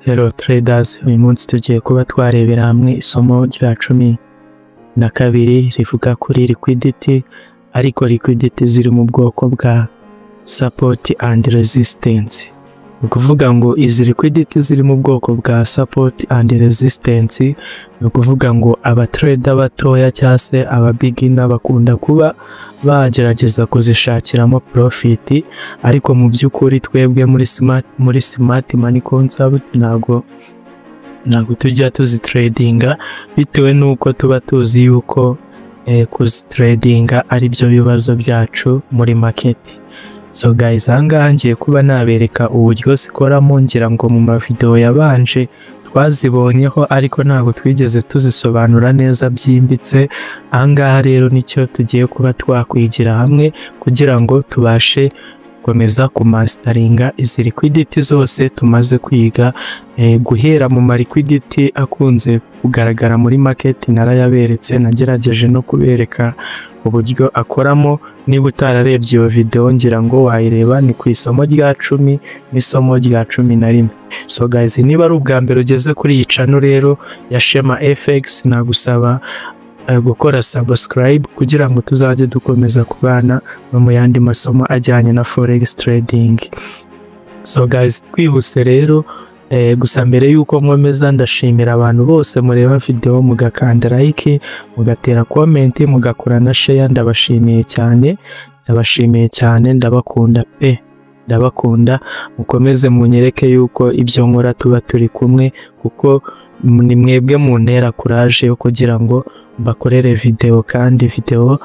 Hello Traders uyu munsi tugiye kuba twarebera hamwe isomo rya cumi na kabiri rivuga kuri liquidity ariko liquidity ziri mu bwoko bwa support and resistance ni ukuvuga ngo izi liquidity ziri mu bwoko bwa support and resistance ni ukuvuga ngo abatreda batoya cyangwa se ababigina bakunda kuba bagerageza kuzishakiramo profit ariko mu by'ukuri twebwe muri smart muri smart money concept ntabwo ntabwo tujya tuzitredinga bitewe n'uko tuba tuzi yuko eh, kuzitredinga ari byo bibazo byacu muri market so guys ahangaha ngiye kuba nabereka uburyo zikoramo ngira ngo mu mavideo yabanje twazibonyeho ariko ntabwo twigeze tuzisobanura neza byimbitse ahangaha rero nicyo tugiye kuba twakwigira hamwe kugira ngo tubashe gukomeza kumasitaringa izi liquidity zose tumaze kwiga eh, guhera mu ma liquidity akunze kugaragara muri market narayaberetse nagerageje no kubereka uburyo akoramo niba utararebye iyo video ngira ngo wayireba ni ku isomo rya cumi n'isomo rya cumi na rimwe so guys niba ari ubwa mbere ugeze kuri iyi channel rero ya Shema FX nagusaba eh, gukora subscribe kugira ngo tuzajye dukomeza kubana no mu yandi masomo ajyanye na forex trading so guys twihuse rero eh, gusa mbere y'uko nkomeza ndashimira abantu bose mureba video mugakanda like mugatera comment mugakora na share ndabashimiye cyane ndabashimiye cyane ndabakunda pe ndabakunda mukomeze munyereke yuko ibyo nkora tuba turi kumwe kuko ni mwebwe muntera kuraje yo kugira ngo bakorere video kandi video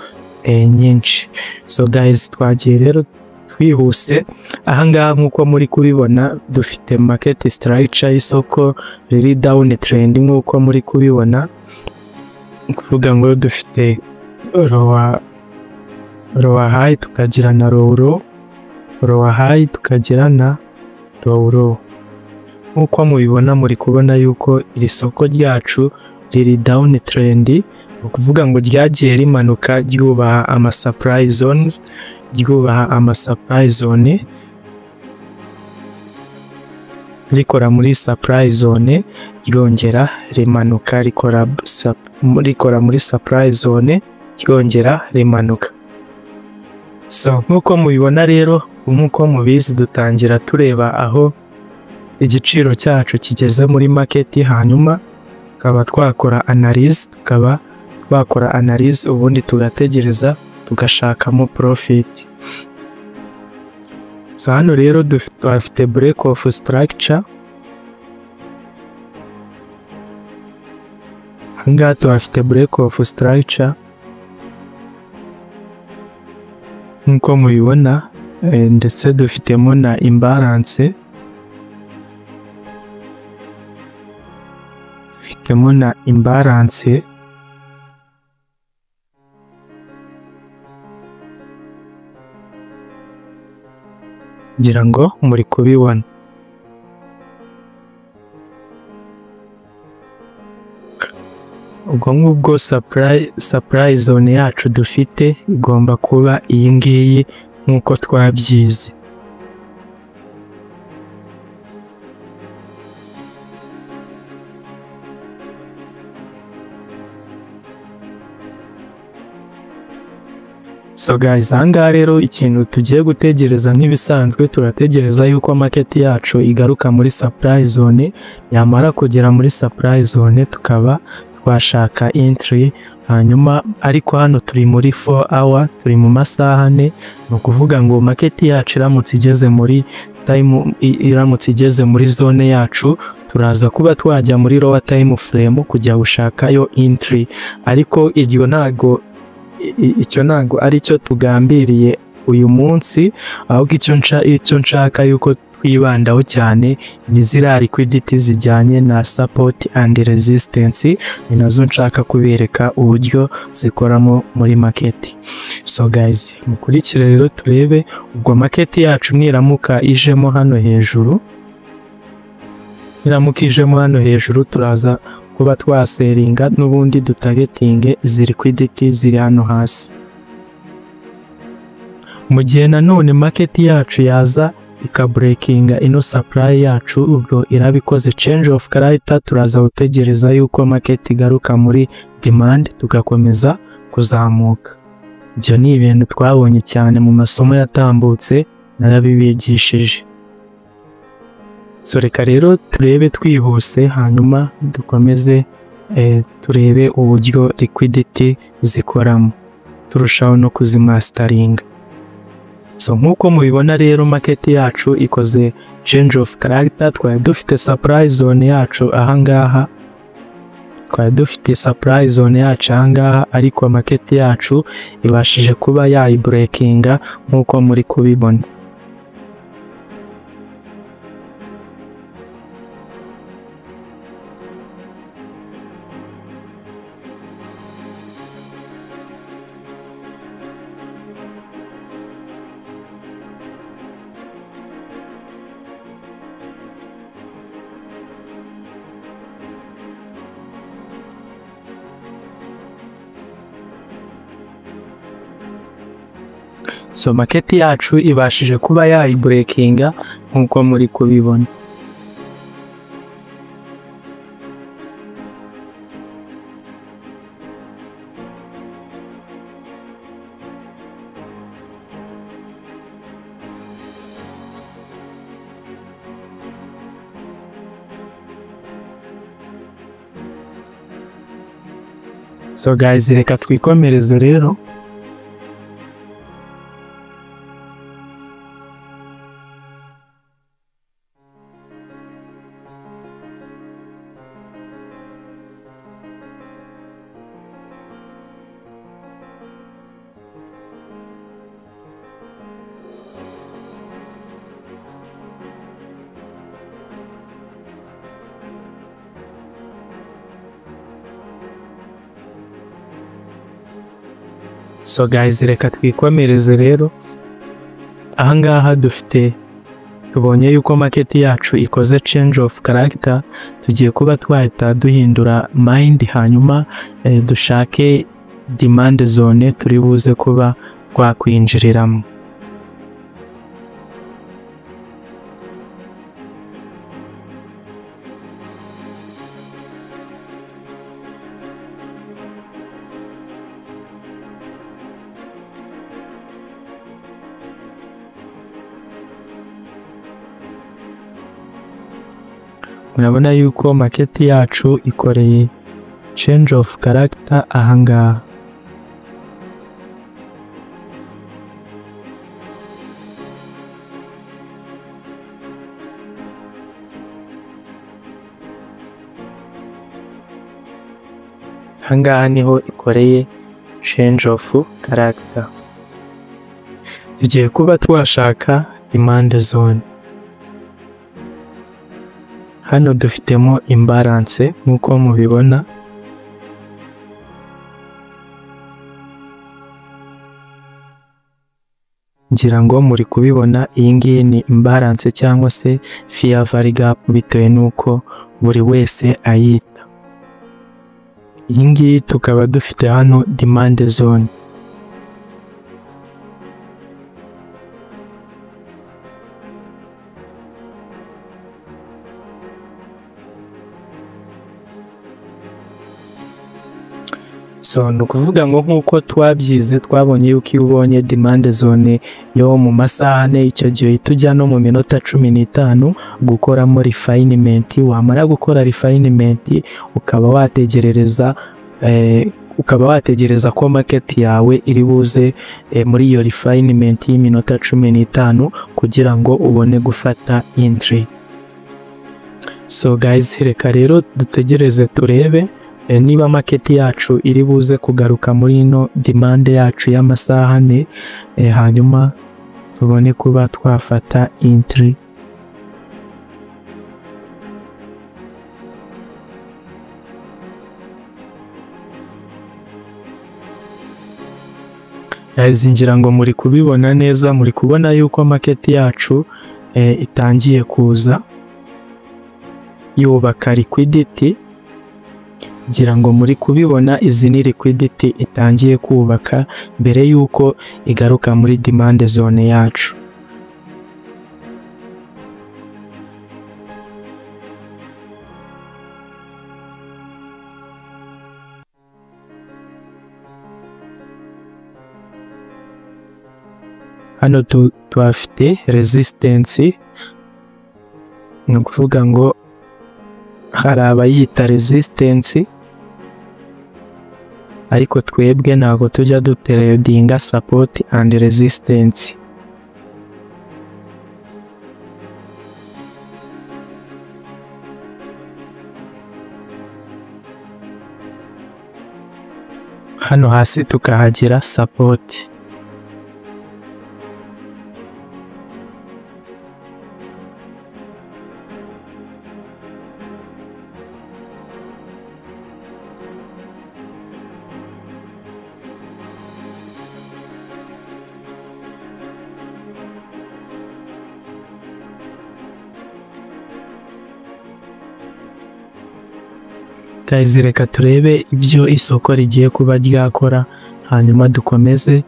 eh, nyinshi so guys twagiye rero twihuse ahangaha nk'uko muri kubibona dufite market structure y'isoko riri down trend nk'uko muri kubibona ni ukuvuga ngo dufite rowa rowa hayi tukagira na rowuro rowa hayi tukagira na rowuro nk'uko mubibona muri kubona yuko iri soko ryacu riri down trend ni ukuvuga ngo ryagiye rimanuka ryubaha ama supply zones ryubaha ama supply zone rikora muri supply zone ryongera rimanuka rikora sup- rikora muri supply zone ryongera rimanuka so nk'uko mubibona rero nk'uko mubizi dutangira tureba aho igiciro cyacu kigeze muri market hanyuma tukaba twakora analyze tukaba twakora analyze ubundi tugategereza tugashakamo profit so hano rero duf- tuhafite break of structure ahangaha tuhafite break of structure nk'uko mubibona eh, ndetse dufitemo na imbalance dufitemo na imbalance ngira ngo muri kubibona ubwo ngubwo supply, supply zone yacu dufite igomba kuba iyi ngiyi nk'uko twabyize So guys, ahangaha rero ikintu tugiye gutegereza nk'ibisanzwe turategereza yuko market yacu igaruka muri supply zone, yamara kugera muri supply zone tukaba twashaka entry, hanyuma ariko hano turi muri 4 hour, turi mu masaha ane, ni ukuvuga ngo market yacu iramutse igeze muri time i- iramutse igeze muri zone yacu turaza kuba twajya muri lower time frame kujya gushakayo entry ariko iryo ntago i- i- icyo ntabwo ari cyo tugambiriye uyu munsi ahubwo icyo nsha icyo nshaka yuko twibandaho cyane ni ziriya liquidity zijyanye na support and resistance ni nazo nshaka kubereka uburyo zikoramo muri market so guys mukurikire rero turebe ubwo market yacu niramuka ijemo hano hejuru niramuka ijemo hano hejuru turaza kuba twaseringa n'ubundi dutagetinge izi liquidity ziri hano hasi mu gihe nanone market yacu yaza ikaburekinga ino supply yacu ubwo irabikoze change of character turaza gutegereza yuko market igaruka muri demand tugakomeza kuzamuka ibyo ni ibintu twabonye cyane mu masomo yatambutse narabibigishije so reka rero turebe twihuse hanyuma dukomeze eh, turebe uburyo liquidity zikoramo turushaho no kuzimasitaringa so nk'uko mubibona rero market yacu ikoze change of character twari dufite supply zone yacu ahangaha twari dufite supply zone yacu ahangaha ariko market yacu ibashije kuba yayiburekinga nk'uko muri kubibona so market yacu ibashije kuba yayiburekinga nk'uko muri kubibona so guys reka twikomereze rero so guys reka twikomereze rero ahangaha dufite tubonye yuko market yacu ikoze change of character tugiye kuba twahita duhindura mind hanyuma eh, dushake demand zone turi buze kuba twakwinjiriramo murabona yuko market yacu ikoreye change of character ahangaha ahangaha niho ikoreye change of character tugiye kuba twashaka demand zone hano dufitemo imbalance nk'uko mubibona ngira ngo muri kubibona iyi ngiyi ni imbalance cyangwa se fear value gap bitewe n'uko buri wese ayita iyi ngiyi tukaba dufite hano demand zone so ni ukuvuga ngo nk'uko twabyize twabonye yuko iyo ubonye demand zone yo mu masaha ane icyo gihe uhita ujya no mu minota cumi n'itanu gukoramo refinement wamara gukora refinement ukaba wategerereza eh, ukaba wategereza ko market yawe iri buze eh, muri iyo refinement y'iminota cumi n'itanu kugira ngo ubone gufata entry so guys reka rero dutegereze turebe E, niba market yacu iri buze kugaruka muri ino demand yacu y'amasaha ane e, hanyuma tubone kuba twafata entry guys ngira ngo muri kubibona neza muri kubona yuko market yacu e, itangiye kuza yubaka liquidity ngira ngo muri kubibona izi ni liquidity itangiye kubaka mbere y'uko igaruka muri demand zone yacu hano tu- tuhafite resistance ni ukuvuga ngo hari abayita resistance ariko twebwe ntabwo tujya duteredinga support and resistance hano hasi tukahagira support guys reka turebe ibyo isoko rigiye kuba ryakora hanyuma dukomeze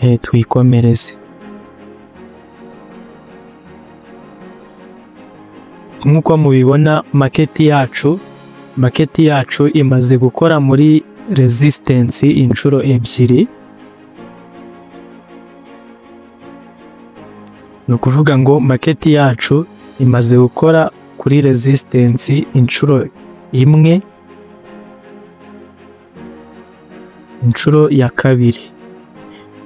eh, twikomereze nk'uko mubibona maketi yacu maketi yacu imaze gukora muri resistance inshuro ebyiri ni ukuvuga ngo maketi yacu imaze gukora kuri resistance inshuro imwe inshuro ya kabiri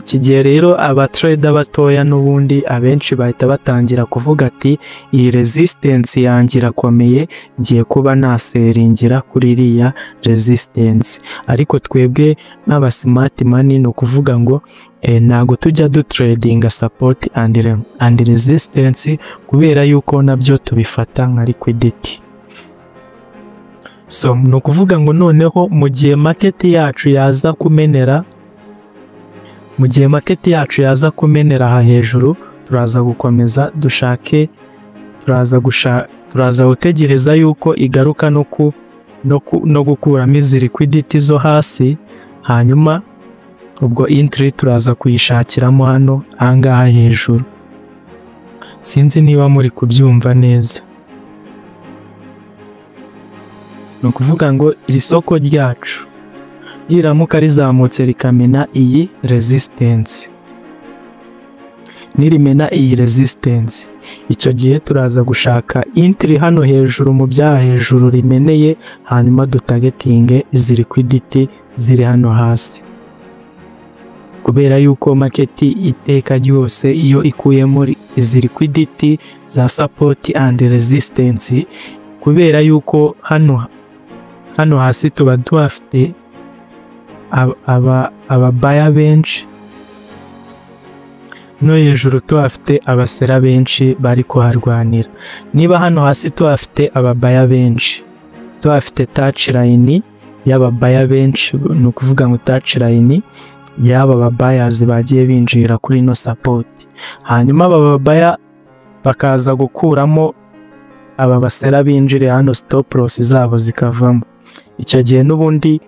iki gihe rero abatreda batoya n'ubundi abenshi bahita batangira kuvuga ati iyi resistance yanjye irakomeye ngiye kuba naseringira kuri iriya resistance ariko twebwe nk'aba smart money ni ukuvuga ngo eh, ntabwo tujya dutredinga support and, re- and resistance kubera yuko nabyo tubifata nka liquidity so ni ukuvuga ngo noneho mu gihe maketi yacu yaza kumenera mu gihe maketi yacu yaza kumenera aha hejuru turaza gukomeza dushake turaza gusha turaza gutegereza yuko igaruka no ku no, ku, no gukuramo izi liquidity zo hasi hanyuma ubwo entry turaza kuyishakiramo hano ahangaha hejuru sinzi niba muri kubyumva neza ni ukuvuga ngo iri soko ryacu niramuka rizamutse rikamena iyi resistance nirimena iyi resistance icyo gihe turaza gushaka intiri hano hejuru mu byaha hejuru rimeneye hanyuma dutagetinge izi liquidity ziri hano hasi kubera yuko maketi iteka ryose iyo ikuyemo izi liquidity za support and resistance kubera yuko hano hano hasi tuba tuhafite ab- aba ababaya benshi no hejuru tuhafite abasera benshi bari kuharwanira niba hano hasi tuhafite ababaya benshi tuhafite touch line y'ababaya benshi ni ukuvuga ngo touch line y'aba babayazi bagiye binjira kuri ino support hanyuma aba babaya bakaza gukuramo aba basera binjire hano stop loss zabo zikavamo icyo gihe n'ubundi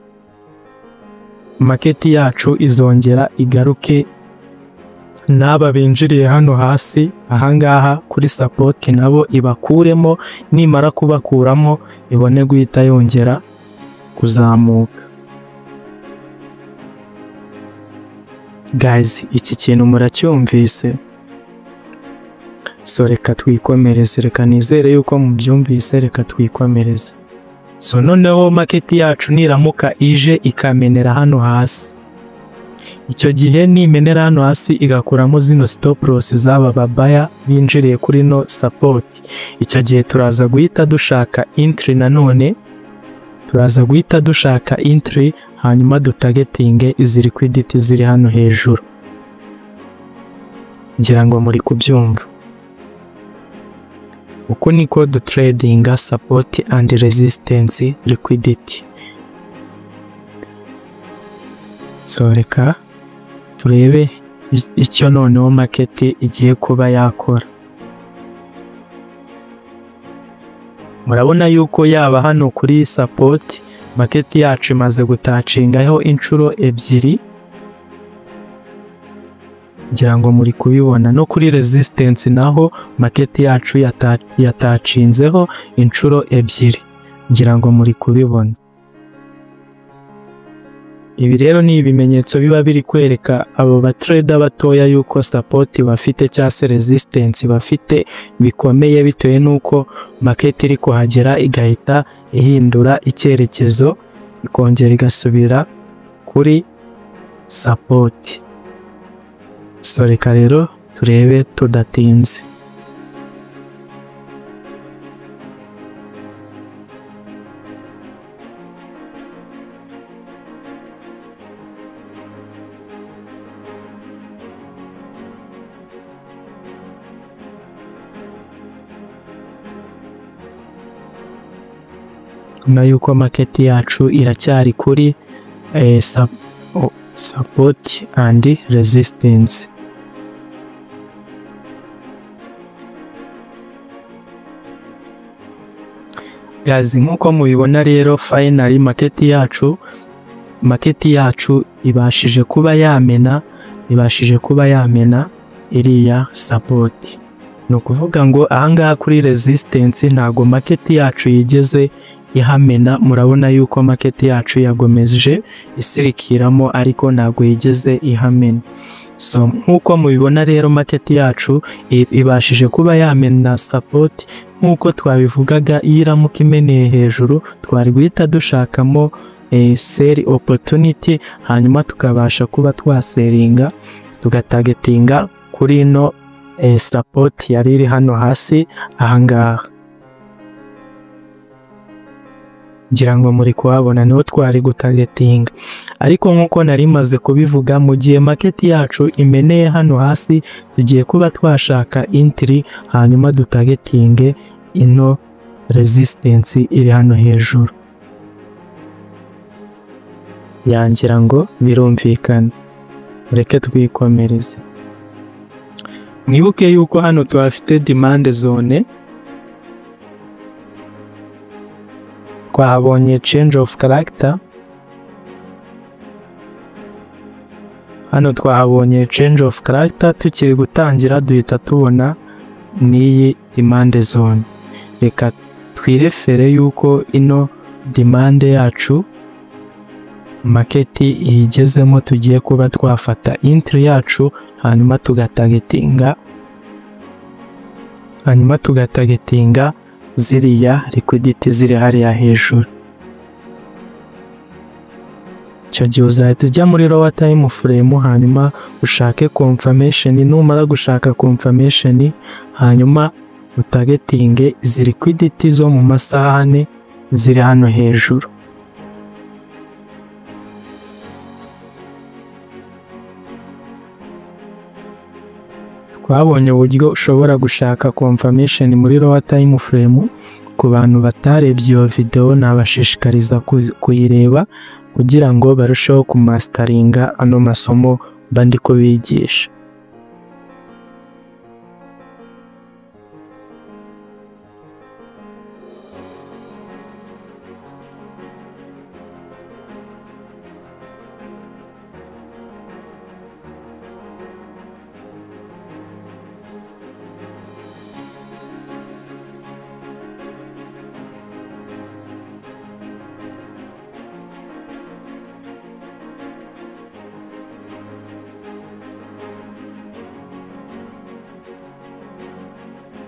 maketi yacu izongera igaruke n'aba binjiriye hano hasi ahangaha kuri sapoti nabo ibakuremo nimara kubakuramo ibone guhita yongera kuzamuka guys iki kintu muracyumvise so reka twikomereze reka nizere yuko mubyumvise reka twikomereze so noneho maketi yacu niramuka ije ikamenera hano hasi icyo gihe nimenera hano hasi igakuramo zino stop loss z'aba babaya binjiriye kuri no support icyo gihe turaza guhita dushaka entry nanone turaza guhita dushaka entry hanyuma dutagetinge izi liquidity ziri hano hejuru ngira ngo muri kubyumva uku niko dutredinga support and resistance liquidity so reka turebe is- icyo noneho market igiye kuba yakora murabona yuko yaba hano kuri support market yacu imaze gutacingaho inshuro ebyiri ngira ngo muri kubibona no kuri resistance naho maketi yacu yata- yatacinzeho inshuro ebyiri ngira ngo muri kubibona ibi rero ni ibimenyetso biba biri kwereka abo batreda batoya yuko support bafite cyangwa se resistance bafite bikomeye bitewe n'uko market iri kuhagera igahita ihindura icyerekezo ikongera igasubira kuri support so reka rero turebe tudatinze na yuko market yacu iracyari kuri eh, sub, oh, support and resistance gazi nk'uko mubibona rero finally market yacu market yacu ibashije kuba yamena ibashije kuba yamena iriya support ni ukuvuga ngo ahangaha kuri resistance ntago market yacu yigeze ihamena murabona yuko market yacu yagomeje isirikiramo ariko ntabwo yigeze ihamena so nk'uko mubibona rero market yacu i- ibashije kuba yamena support nk'uko twabivugaga iyo iramuka imeneye hejuru twari guhita dushakamo eh, sell opportunity hanyuma tukabasha kuba twaseringa tugatagetinga kuri ino eh, support yari iri hano hasi ahangaha ngira ngo muri kuhabona niho twari gutagetinga ariko nk'uko nari maze kubivuga mu gihe market yacu imeneye hano hasi tugiye kuba twashaka intiri hanyuma dutagetinge ino resistance iri hano hejuru yangira ngo birumvikana reke twikomereze mwibuke yuko hano tuhafite demande zone twahabonye change of character hano twahabonye change of character tukiri gutangira duhita tubona n'iyi demand zone reka twirefere yuko ino demand yacu market iyigezemo tugiye kuba twafata entry yacu hanyuma tugatagetinga hanyuma tugatagetinga ziriya liquidity ziri hariya hejuru icyo gihe uzahita ujya muri lower time frame hanyuma ushake confirmation numara gushaka confirmation hanyuma utagetinge izi liquidity zo mu masaha ane ziri hano hejuru twabonye uburyo ushobora gushaka confirmation muri lower time frame ku bantu batarebye iyo video nabashishikariza ku- kuyireba kugira ngo barusheho kumasitaringa ano masomo mba ndi kubigisha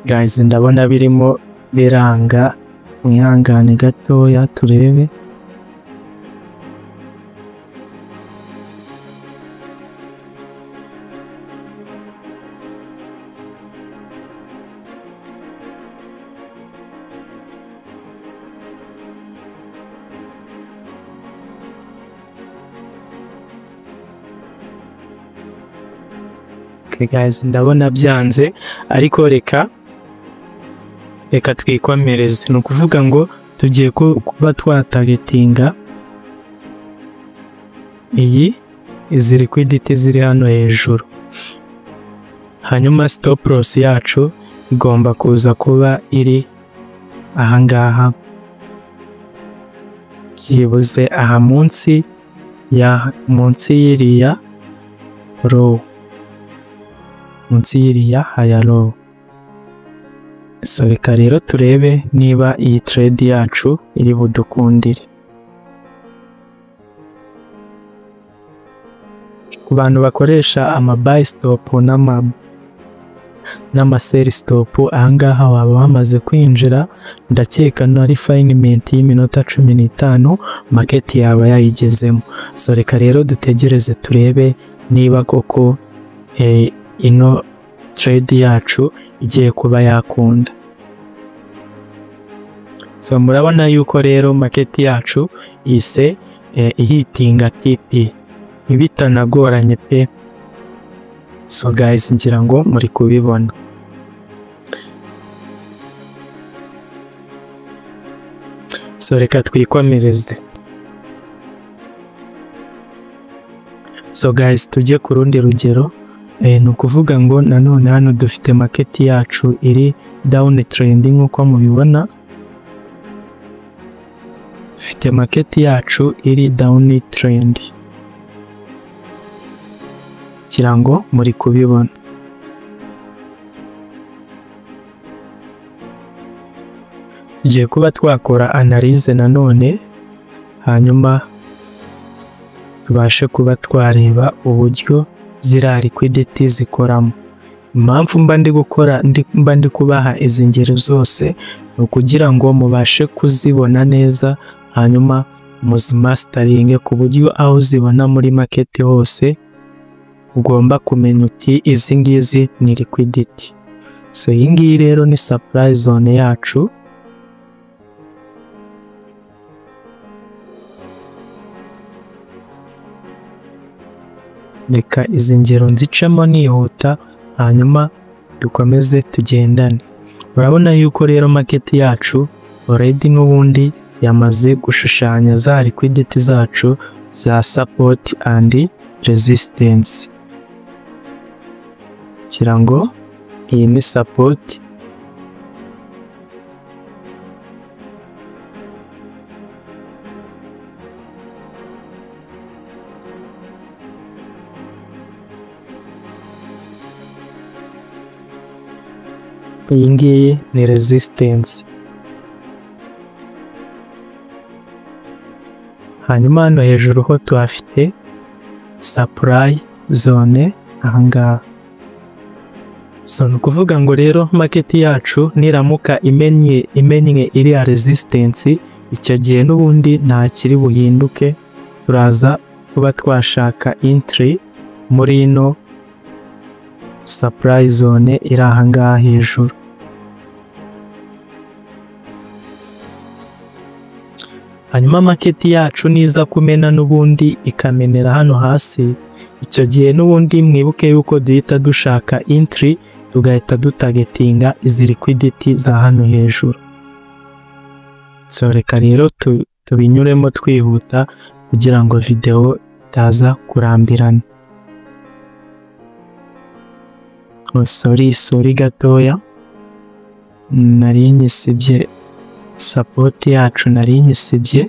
guys ndabona birimo biranga mwihangane gatoya turebe Okay, guys ndabona byanze ariko reka reka twikomereze ni ukuvuga ngo tugiye ku- kuba twatagetinga iyi izi liquidity ziri hano hejuru hanyuma stop loss yacu igomba kuza kuba iri ahangaha byibuze aha munsi ya munsi y'iriya row munsi y'iriya haya row so reka rero turebe niba iyi trade yacu iri budukundire ku bantu bakoresha ama buy stop n'ama n'ama sell stop ahangaha waba bamaze kwinjira ndakeka ari fayinimenti y'iminota cumi n'itanu maketi yaba yayigezemo so reka rero dutegereze turebe niba koko eh, ino trade yacu igiye kuba yakunda so murabona yuko rero maketi yacu ise eh, ihitinga tipi ibitanagoranye pe so guys ngira ngo muri kubibona so reka twikomereze so guys tujye ku rundi rugero Eh, ni ukuvuga ngo nanone hano dufite maketi yacu iri down trend nk'uko mubibona dufite maketi yacu iri down trend kugira ngo muri kubibona tugiye kuba twakora analize nanone hanyuma tubashe kuba twareba uburyo ziriya liquidity zikoramo impamvu mba ndi gukora ndi- mba ndi kubaha izi ngero zose ni ukugira ngo mubashe kuzibona neza hanyuma muzimasitaringe ku buryo aho zibona muri maketi hose ugomba kumenya uti izi ngizi ni liquidity so iyi ngiyi rero ni supply zone yacu reka izi ngero nzicamo nihuta hanyuma dukomeze tugendane urabona yuko rero maketi yacu already n'ubundi yamaze gushushanya za liquidity zacu za support and resistance kugira ngo iyi ni support iyi ngiyi ni resistance hanyuma hano hejuru ho tuhafite supply zone ahangaha so ni ukuvuga ngo rero market yacu niramuka imennye imennye iriya resistance icyo gihe n'ubundi nta kiri buhinduke turaza kuba twashaka entry muri ino supply zone iri ahangaha hejuru hanyuma market yacu niza kumena n'ubundi ikamenera hano hasi icyo gihe n'ubundi mwibuke yuko duhita dushaka entry tugahita dutagetinga izi liquidity za hano hejuru so reka rero tu- tubinyuremo twihuta kugira ngo videwo itaza kurambirana Oh, sorry sorry gatoya nari nyisibye support yacu nari nyisibye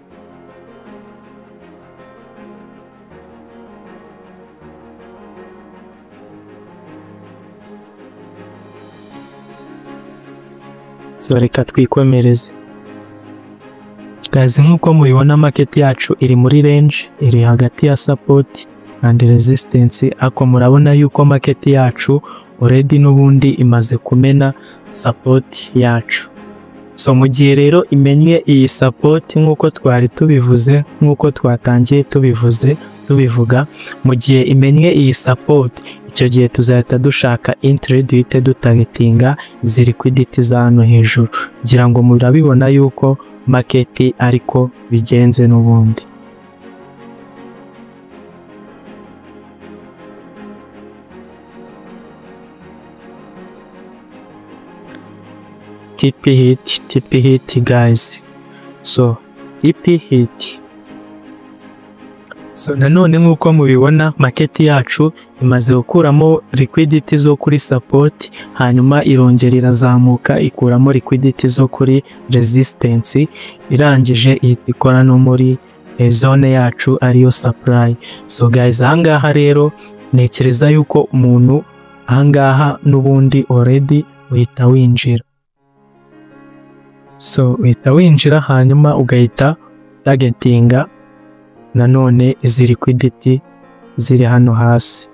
so reka twikomereze gazi nk'uko mubibona market yacu iri muri range iri hagati ya support and resistance ako murabona yuko market yacu already n'ubundi imaze kumena support yacu so mu gihe rero imenye iyi support nk'uko twari tubivuze nk'uko twatangiye tubivuze tubivuga mu gihe imenye iyi support icyo gihe tuzahita dushaka entry duhite dutagetinga izi liquidity za hano hejuru kugira ngo murabibona yuko market ariko bigenze n'ubundi TP hit, TP hit guys. So, TP hit. So nanone nk'uko mubibona market yacu imaze gukuramo liquidity zo kuri support hanyuma irongera irazamuka ikuramo liquidity zo kuri resistance irangije ihita ikora no muri eh, zone yacu ariyo supply. So guys ahangaha rero ntekereza yuko umuntu ahangaha n'ubundi already uhita winjira so uhita winjira hanyuma ugahita tagetinga nanone izi liquidity ziri hano hasi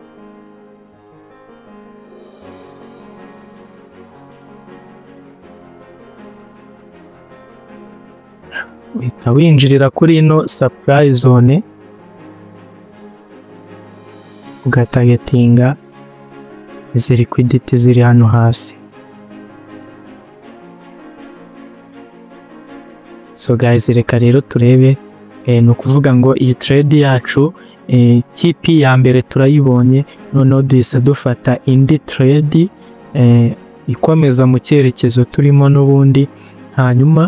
uhita winjirira kuri ino supply zone ugatagetinga ziri ku giti ziri hano hasi so guys reka rero turebe eh, ni ukuvuga ngo iyi trade yacu eh, TP ya mbere turayibonye noneho duhise dufata indi trade eh, ikomeza mu cyerekezo turimo n'ubundi hanyuma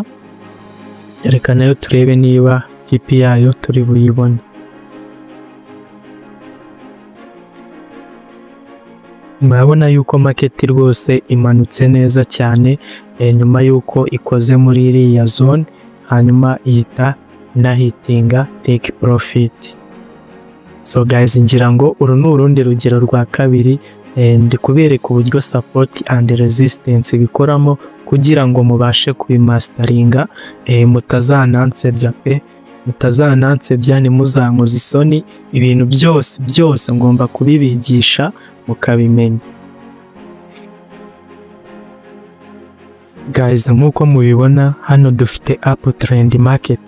reka nayo turebe niba TP yayo turi buyibone murabona yuko market rwose imanutse neza cyane eh, nyuma yuko ikoze muri iriya zone hanyuma ihita inahitinga take profit so guys ngira ngo uru ni urundi rugero rwa kabiri eh, ndi kubereka uburyo support and resistance bikoramo kugira ngo mubashe kubimastaringa eh, mutazanansebya pe mutazanansebya ntimuzankoze isoni ibintu byose byose ngomba kubibigisha mukabimenya guys nk'uko mubibona hano dufite uptrend market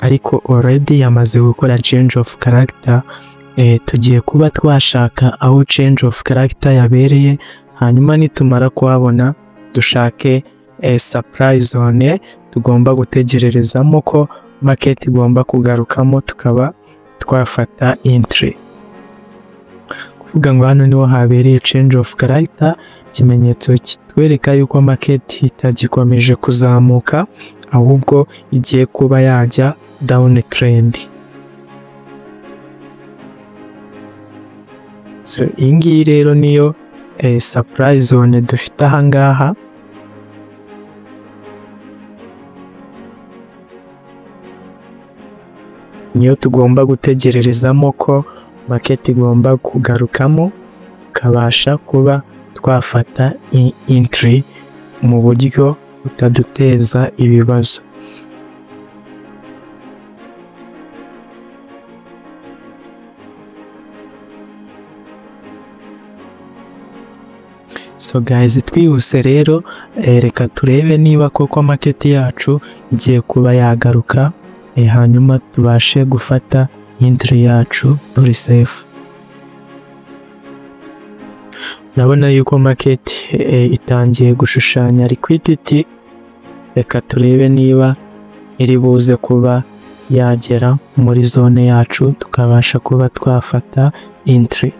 ariko already yamaze gukora change of character e, tugiye kuba twashaka aho change of character yabereye hanyuma nitumara kuhabona dushake e, supply zone tugomba gutegererezamo ko market igomba kugarukamo tukaba twafata entry kuvuga ngo hano niho habereye change of character ikimenyetso kitwereka yuko market itagikomeje kuzamuka ahubwo igiye kuba yajya down trend so iyi ngiyi rero niyo eh, supply zone dufite aha ngaha niyo tugomba gutegererezamo ko market igomba kugarukamo tukabasha kuba twafata entry mu buryo butaduteza ibibazo so guys twihuse rero eh, reka turebe niba koko market yacu igiye kuba yagaruka eh, hanyuma tubashe gufata entry yacu turi safe ndabona yuko market e, itangiye gushushanya liquidity reka turebe niba iri buze kuba yagera muri zone yacu tukabasha kuba twafata entry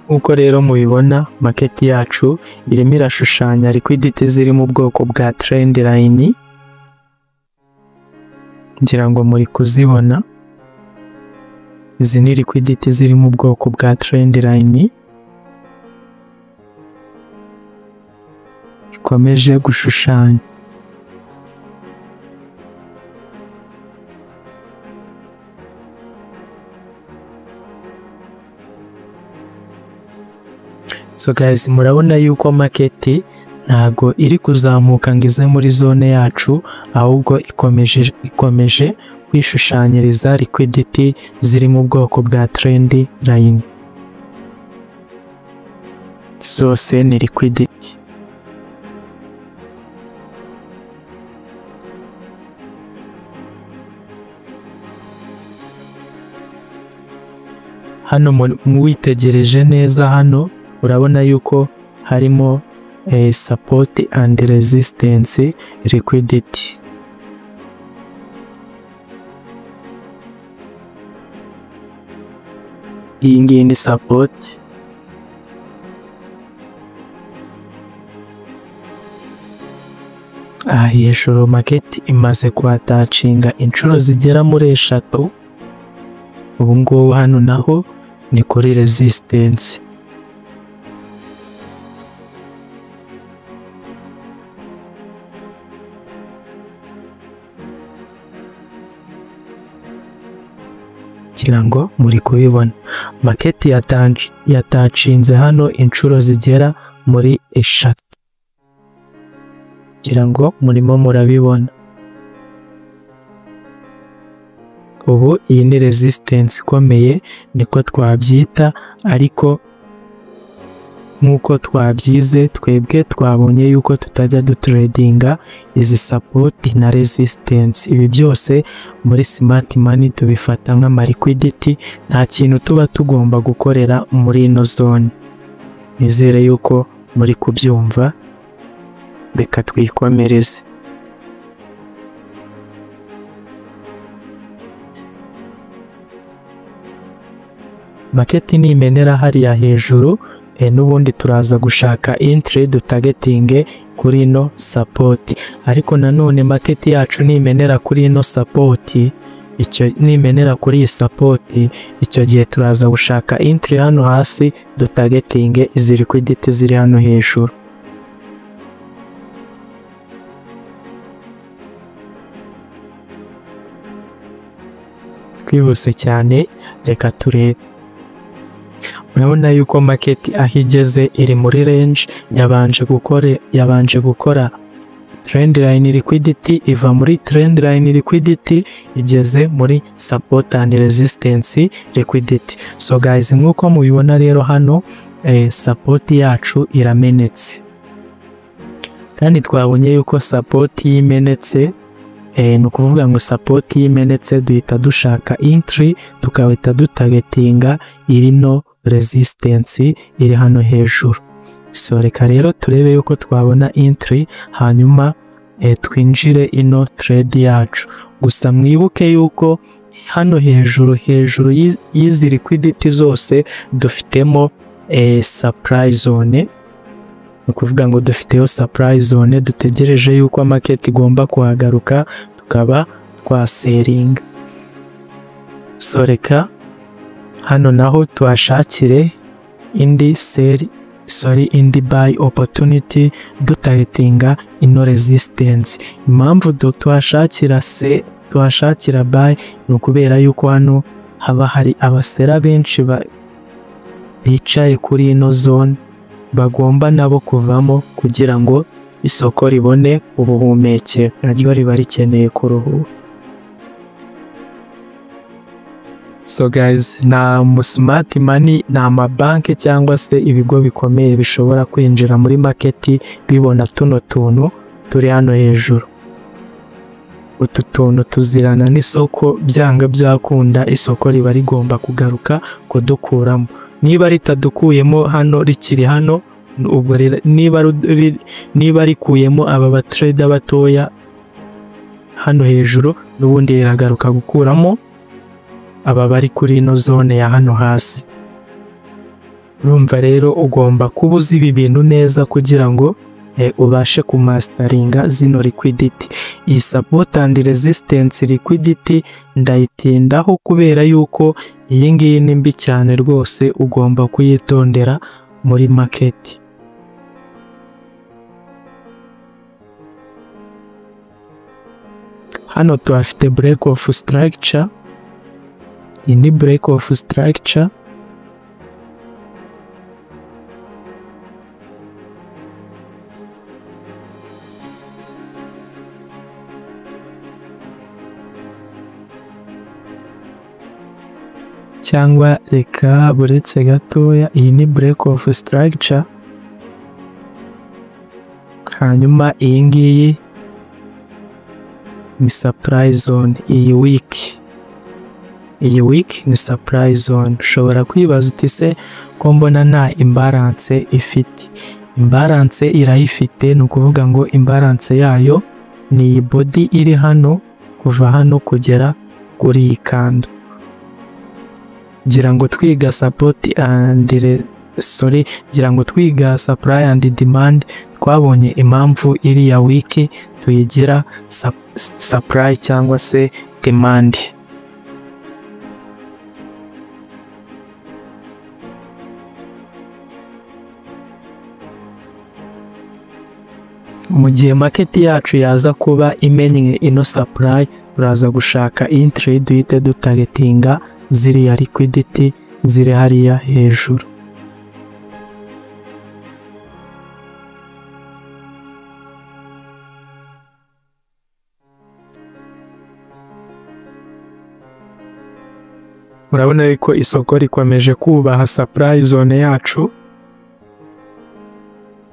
nk'uko rero mubibona market yacu irimo irashushanya liquidity ziri mu bwoko bwa trend line ngira ngo muri kuzibona izi ni liquidity ziri mu bwoko bwa trend line ikomeje gushushanya so guys murabona yuko market ntago iri kuzamuka ngo ize muri zone yacu ahubwo ikomeje ikomeje kwishushanyiriza liquidity ziri mu bwoko bwa trend line zose ni liquidity hano witegereje neza hano urabona yuko harimo eh, support and resistance liquidity iyi ngiyi ni sapoti aha hejuru maketi imaze kuhatacinga inshuro zigera muri eshatu ubu ngubu hano naho ni kuri rezisitensi kugira ngo muri kubibona maketi yatanshinze hano inshuro zigera muri eshatu kugira ngo murimo murabibona ubu iyi ni resistance ikomeye niko twabyita ariko nk'uko twabyize twebwe twabonye yuko tutajya dutredinga izi support na resistance ibi byose muri smart money tubifata nk'ama liquidity nta kintu tuba tugomba gukorera muri ino zone nizere yuko muri kubyumva reka twikomereze maketi nimenera hariya hejuru eh, n'ubundi turaza gushaka entry dutagetinge kuri ino support ariko nanone market yacu nimenera kuri ino support icyo nimenera kuri iyi support icyo gihe turaza gushaka entry hano hasi dutagetinge izi liquidity ziri hano hejuru twihuse cyane reka turebe urabona yuko market aho igeze iri muri range yabanje gukora yabanje gukora trend line liquidity iva muri trend line liquidity igeze muri support and resistance liquidity so guys nk'uko mubibona rero hano eh, support yacu iramenetse kandi twabonye yuko support yimenetse ni ukuvuga ngo support yimenetse duhita dushaka entry tukahita dutagetinga iri no resistance iri hano hejuru so reka rero turebe yuko twabona entry hanyuma eh, twinjire ino trade yacu gusa mwibuke yuko hano hejuru hejuru y'iz- y'izi liquidity zose dufitemo eh, supply zone ni ukuvuga ngo dufiteho supply zone dutegereje yuko market igomba kuhagaruka tukaba twaseringa so reka hano naho tuhashakire indi seri sorry indi buy opportunity dutahitinga ino resistance impamvu du- tuhashakira se tuhashakira buy ni ukubera yuko hano haba hari abasera benshi ba- bicaye kuri ino zone bagomba nabo kuvamo kugira ngo isoko ribone ubuhumekero naryo riba rikeneye kuruhuka so guys nta musmart money ni amabanki cyangwa se ibigo bikomeye bishobora kwinjira muri maketi bibona tuno tuntu turi hano hejuru utu tuntu tuzirana n'isoko byanga byakunda isoko riba rigomba kugaruka kudukuramo niba ritadukuyemo hano rikiri hano ubwo rero- niba ru- ri- niba rikuyemo aba batreda batoya hano hejuru n'ubundi riragaruka gukuramo aba bari kuri ino zone ya hano hasi urumva rero ugomba kuba uzi ibi bintu neza kugira ngo eh, ubashe kumasitaringa zino liquidity iyi support and resistance liquidity ndayitindaho kubera yuko iyi ngiyi ni mbi cyane rwose ugomba kuyitondera muri maketi hano tuhafite break of structure iyi ni break of structure cyangwa reka buretse gatoya iyi ni break of structure hanyuma iyi ngiyi ni supply zone iyi week iyi week ni supply zone ushobora kwibaza uti se ko mbona nta imbalance ifite imbalance irayifite ni ukuvuga ngo imbalance yayo ni iyi body iri hano kuva hano kugera kuri iyi kando ngira ngo twiga support and re- sorry ngira ngo twiga supply and demand twabonye impamvu iriya wiki tuyigira sup- supply cyangwa se demand mu gihe market yacu yaza kuba imennye ino supply turaza gushaka entry duhite dutagetinga ziriya liquidity ziri hariya hejuru murabona yuko isoko rikomeje kubaha supply zone yacu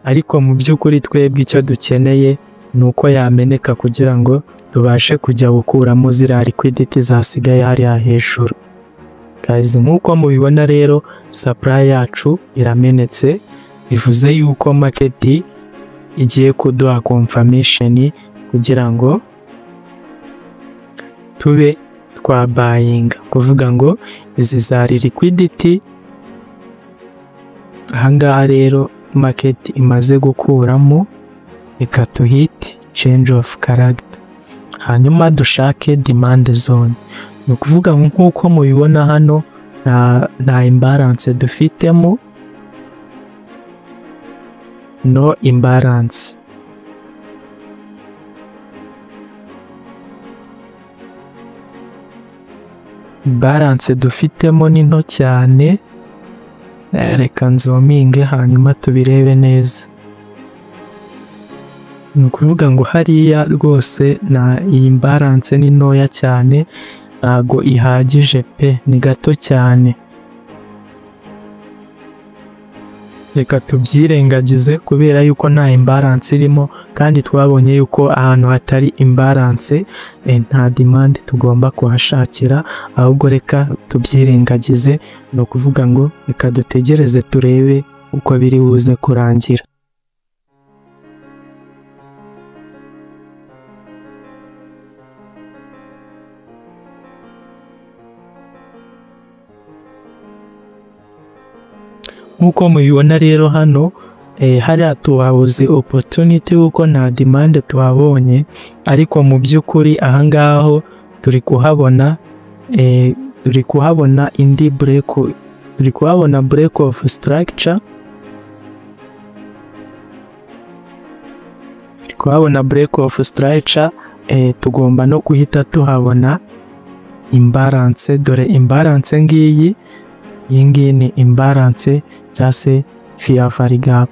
ariko mu by'ukuri twebwe icyo dukeneye ni uko yameneka kugira ngo tubashe kujya gukuramo ziriya liquidity zasigaye hariya hejuru guys nk'uko mubibona rero supply yacu iramenetse bivuze yuko market igiye kuduha confirmation kugira ngo tube twabayinga kuvuga ngo izi zari liquidity ahangaha rero market imaze gukuramo reka tuhite change of character hanyuma dushake demand zone ni ukuvuga ngo nk'uko mubibona hano nta nta imbalance dufitemo no imbalance balance dufitemo ni nto cyane Eh, reka nzominge hanyuma tubirebe neza ni ukuvuga ngo hariya rwose na iyi imbalance ni ntoya cyane ntago ihagije pe ni gato cyane reka tubyirengagize kubera yuko nta imbalance irimo kandi twabonye yuko ahantu hatari imbalance eh, nta demand tugomba kuhashakira ahubwo reka tubyirengagize ni ukuvuga ngo reka dutegereze turebe uko biri buze kurangira nk'uko mubibona rero hano eh, hariya tuhabuze opportunity kuko nta demand tuhabonye ariko mu by'ukuri ahangaho turi kuhabona eh, turi kuhabona indi break turi kuhabona break of structure turi kuhabona break of structure eh, tugomba no guhita tuhabona imbalance dore imbalance ngiyi iyi ngiyi ni imbalance cyangwa se fiyafari gapu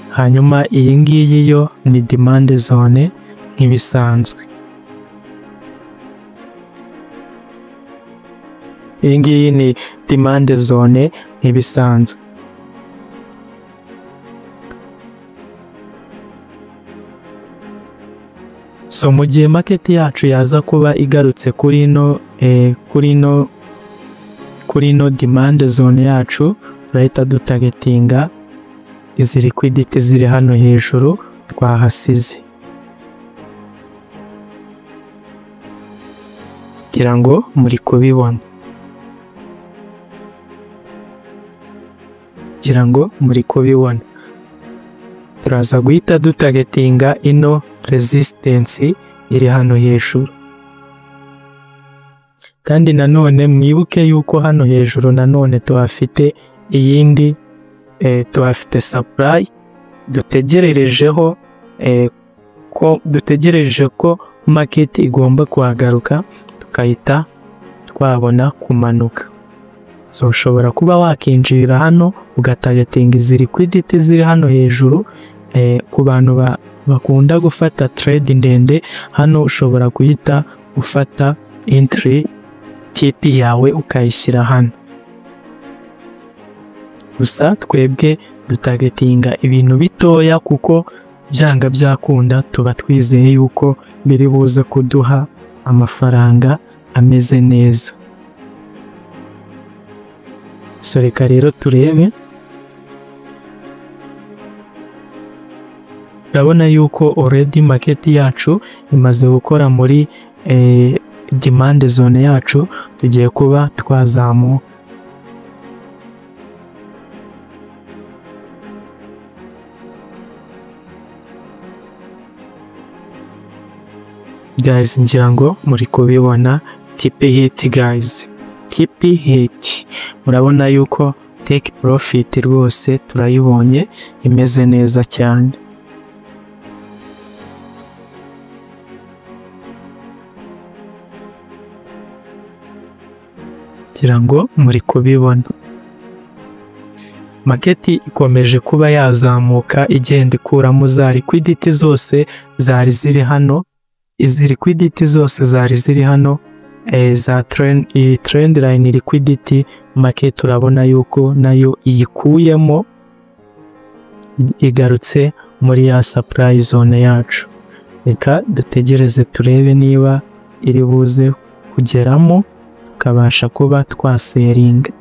hanyuma iyi ngiyi yo ni demande zone nk'ibisanzwe iyi ngiyi ni demande zone nk'ibisanzwe so mu gihe market yacu yaza kuba igarutse kuri ino eh, kuri ino kuri ino demand zone yacu turahita dutagetinga izi liquidity ziri hano hejuru twahasize kugira ngo muri kubibona kugira ngo muri kubibona turaza guhita dutagetinga ino resistance iri hano hejuru kandi nanone mwibuke yuko hano hejuru nanone tuhafite iyindi eh, tuhafite supply dutegererejeho eh, ko dutegereje ko market igomba kuhagaruka tukahita twabona kumanuka so ushobora kuba wakinjirira hano ugatagetinga izi liquidity ziri hano hejuru eh, ku bantu ba bakunda gufata trade ndende hano ushobora guhita ufata entry tipi yawe ukayishyira hano gusa twebwe dutagetinga ibintu bitoya kuko byanga byakunda tuba twizeye yuko biri buze kuduha amafaranga ameze neza so reka rero turebe urabona yuko already market yacu imaze gukora muri eh, demand zone yacu tugiye kuba twazamuka guys ngira ngo muri kubibona tipi hit guys tipi hit murabona yuko take profit rwose turayibonye imeze neza cyane kugira ngo muri kubibona maketi ikomeje kuba yazamuka igenda ikuramo za liquidity zose zari ziri hano izi liquidity zose zari ziri hano eh, za trend, iyi trend line liquidity market turabona yuko nayo iyikuyemo i- igarutse muri ya supply zone yacu reka dutegereze turebe niba iri buze kugeramo tukabasha kuba twaseringa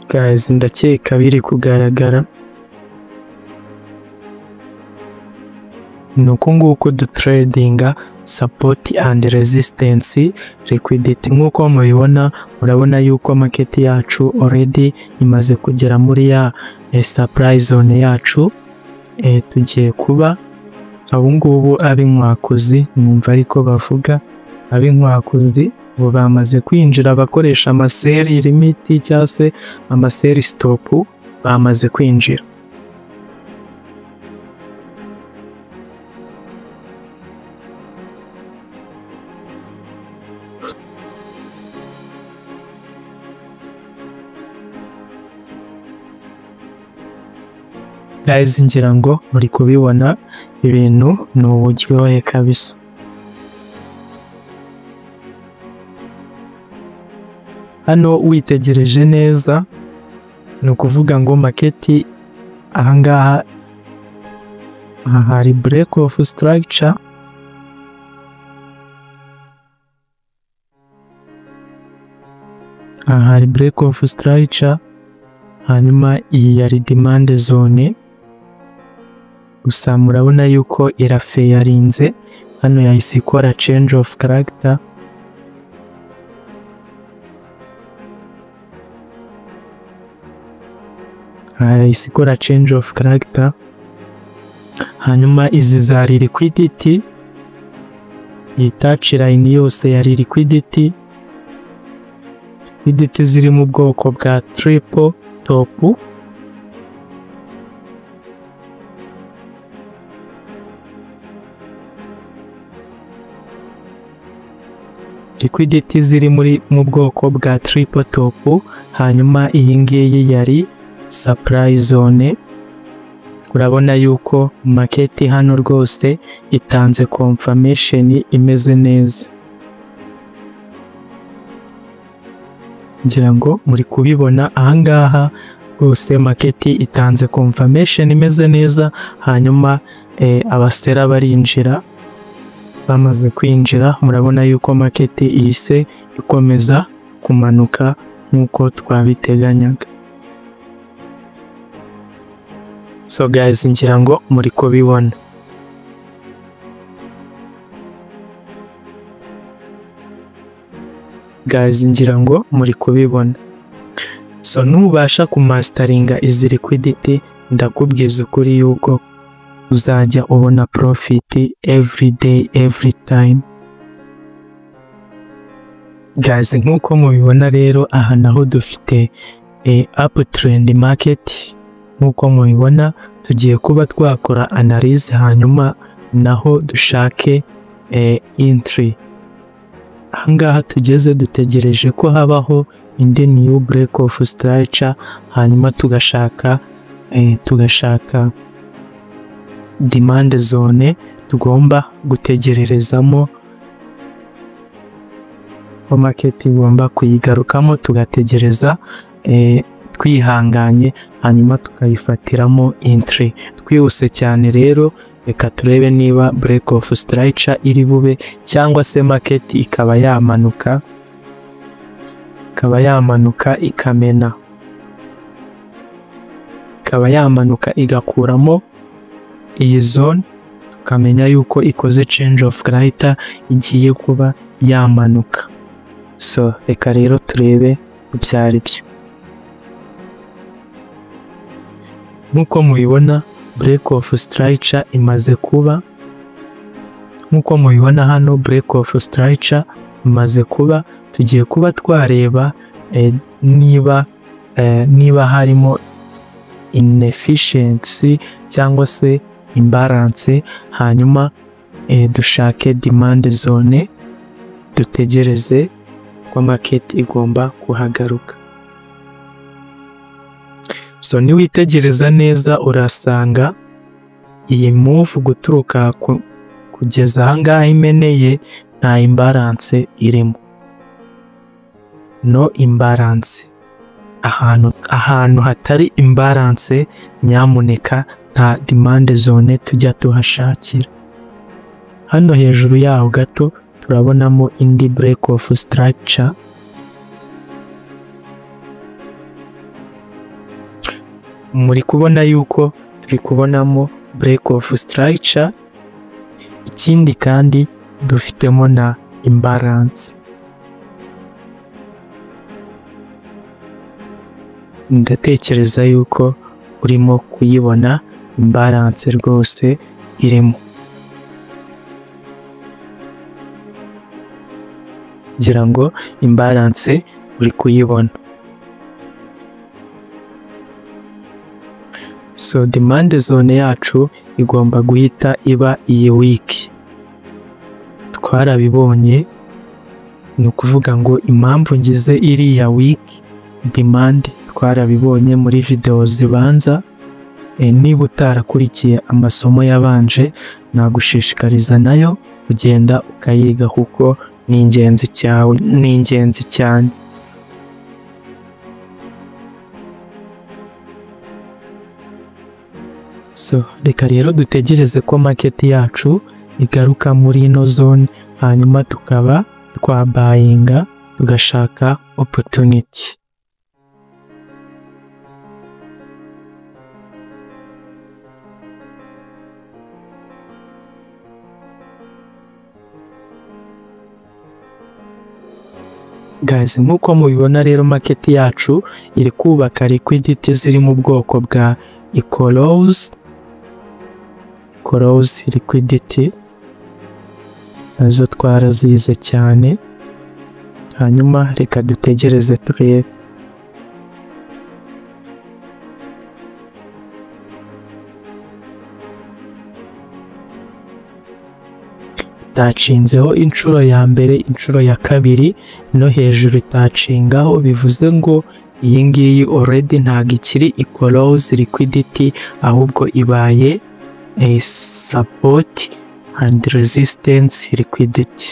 guys ndakeka biri kugaragara ni uku nguku dutredinga support and resistance liquidity nk'uko mubibona murabona yuko market yacu already imaze kugera muri ya eh, supply zone yacu eh, tugiye kuba abungubu ab'inkwakuzi numva ariko bavuga ab'inkwakuzi ubu bamaze kwinjira abakoresha amaseri limiti cyangwa se amaseri sitopu bamaze kwinjira guys ngira ngo muri kubibona ibintu ni uburyohe kabisa hano witegereje neza ni ukuvuga ngo maketi ahangaha aha hari break of structure aha hari break of structure hanyuma iyi yari demande zone gusa murabona yuko irafe hano yahise ikora change of character Aha yahise ikora change of character hanyuma izi zari liquidity iyi touch line yose yari liquidity liquidity ziri mu bwoko bwa triple topu liquidity ziri muri mu bwoko bwa triple topu hanyuma iyi ngiyi yari supply zone urabona yuko market hano rwose itanze confirmation imeze neza ngira ngo muri kubibona ahangaha rwose market itanze confirmation imeze neza hanyuma eh, abasitera barinjira bamaze kwinjira murabona yuko market ihise ikomeza kumanuka nk'uko twabiteganyaga so guys ngira ngo muri kubibona guys ngira ngo muri kubibona so nubasha kumasitaringa izi liquidity ndakubwiza ukuri yuko uzajya ubona profit every day every time guys nkuko mubibona rero aha naho dufite eh, up trend market nkuko mubibona tugiye kuba twakora analyze hanyuma naho dushake eh, entry ahangaha tugeze dutegereje ko habaho indi new break of structure hanyuma tugashaka eh, tugashaka demand zone tugomba gutegererezamo ko market igomba kuyigarukamo tugategereza eh, twihanganye hanyuma tukayifatiramo entry twihuse cyane rero reka turebe niba break of structure iri bube cyangwa se market ikaba yamanuka ikaba yamanuka ikamena ikaba yamanuka igakuramo iyi zone tukamenya yuko ikoze change of character igiye kuba yamanuka so reka rero turebe byari byo nk'uko mubibona break of structure imaze kuba nk'uko mubibona hano break of structure imaze kuba tugiye kuba twareba eh, niba eh, niba harimo inefficiency cyangwa se imbalance hanyuma eh, dushake demand zone dutegereze ko market igomba kuhagaruka so niwitegereza neza urasanga iyi move guturuka ku- kugeza ahangaha imeneye nta imbalance irimo no imbalance ahantu ahantu hatari imbalance nyamuneka nta demand zone tujya tuhashakira hano hejuru yaho gato turabonamo indi break of structure muri kubona yuko turi kubonamo break of structure ikindi kandi dufitemo na imbalance ndatekereza yuko urimo kuyibona imbalance rwose irimo ngira ngo imbalance uri kuyibona so demand zone yacu igomba guhita iba iyi wiki twarabibonye ni ukuvuga ngo impamvu ngize iriya wiki demand twarabibonye muri video zibanza Eh, niba utarakurikiye amasomo yabanje nagushishikariza nayo kugenda ukayiga kuko ni ingenzi cyawe ni ingenzi cyane so reka rero dutegereze ko market yacu igaruka muri ino zone hanyuma tukaba twabayinga tugashaka opportunity guys nk'uko mubibona rero market yacu iri kubaka liquidity ziri mu bwoko bwa ecolos ecolos liquidity nazo twarazize cyane hanyuma reka dutegereze turebe itacinzeho inshuro ya mbere inshuro ya kabiri no hejuru itacingaho bivuze ngo iyi ngiyi already ntabwo ikiri ikoroze liquidity ahubwo ibaye eh, support and resistance liquidity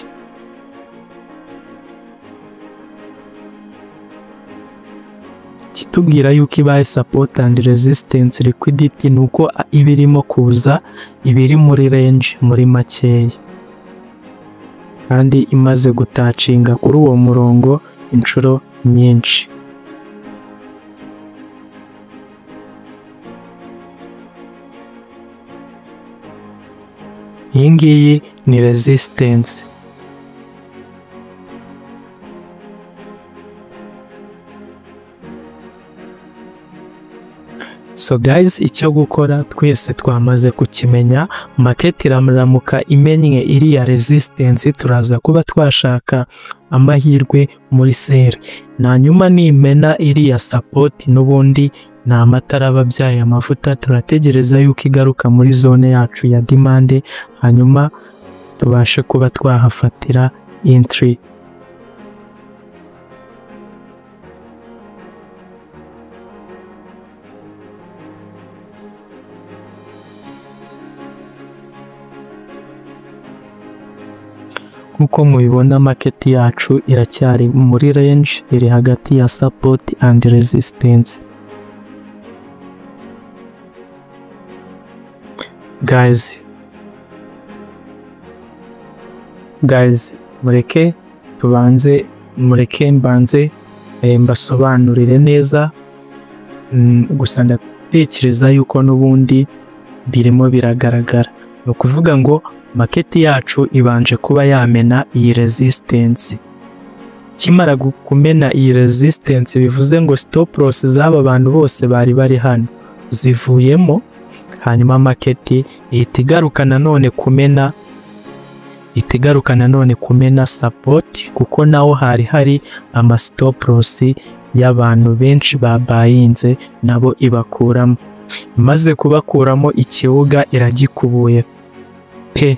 kitubwira yuko ibaye support and resistance liquidity ni uko iba irimo kuza iba iri muri range muri makeya kandi imaze gutacinga kuri uwo murongo inshuro nyinshi iyi ngiyi ni resistance so guys icyo gukora twese twamaze kukimenya maketi iramuramuka imennye iriya resistance turaza kuba twashaka amahirwe muri seri nanyuma nimena iriya sapoti n'ubundi ni amatara aba abyaye amavuta turategereza yuko igaruka muri zone yacu ya dimande hanyuma tubashe kuba twahafatira intiri nk'uko mubibona market yacu iracyari muri range iri hagati ya support and resistance guys guys mureke tubanze mureke mbanze eh, mbasobanurire neza Mm, gusa ndatekereza yuko n'ubundi birimo biragaragara ni ukuvuga ngo maketi yacu ibanje kuba yamena iyi resistance kimara gu- kumena iyi resistance bivuze ngo stop loss z'aba bantu bose bari bari hano zivuyemo hanyuma maketi ihita igaruka nanone kumena ihita igaruka nanone kumena support kuko naho hari hari ama stop loss y'abantu benshi babayinze nabo ibakuramo imaze kubakuramo ikibuga iragikubuye pe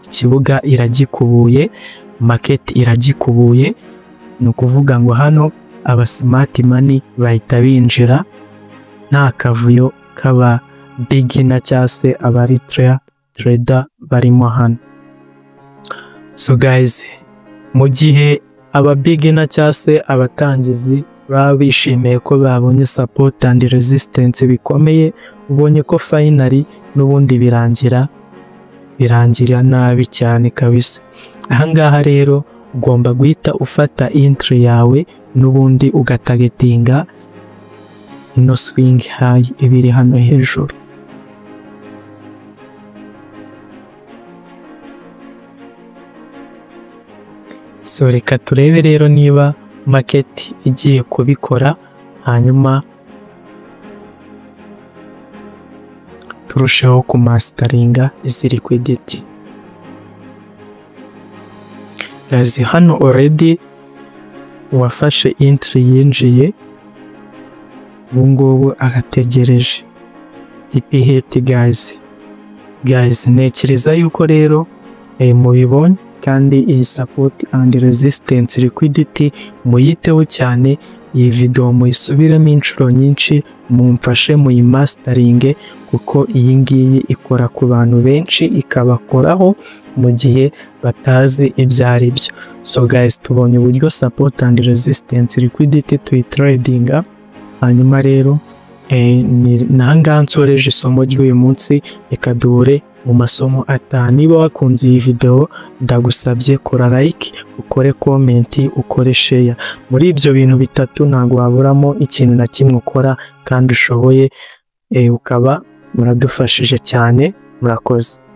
ikibuga iragikubuye market iragikubuye ni ukuvuga ngo hano abasimati mani bahita binjira nta kavuyo k'aba bigina cyangwa se abari treya treda barimo hano so guys mu gihe aba bigina cyangwa se abatangizi baba bishimiye ko babonye support and resistance bikomeye ubonye ko finally n'ubundi birangira birangira nabi cyane kabisa ahangaha rero ugomba guhita ufata intry yawe n'ubundi ugatagetinga ino swing high iba iri hano hejuru so reka turebe rero niba market igiye kubikora hanyuma turusheho kumasitaringa izi liquidity yazi hano already uwafashe intry yinjiye ubu ngubu agategereje ipiheti guys guys ntekereza yuko rero eh, mubibonye kandi iyi support and resistance liquidity muyiteho cyane iyi video muyisubiremo inshuro nyinshi mumfashe muyimasitaringe kuko iyi ngiyi ikora ku bantu benshi ikabakoraho mu gihe batazi ibyo ari byo so guys tubonye uburyo support and resistance liquidity tuyitradinga hanyuma rero eh, ni- ni ahangaha nsoreje isomo ry'uyu munsi reka duhure mu masomo atanu niba wakunze iyi video ndagusabye kora like ukore comment ukore share muri ibyo bintu bitatu ntabwo waburamo ikintu na kimwe ukora kandi ushoboye eh, ukaba muradufashije cyane murakoze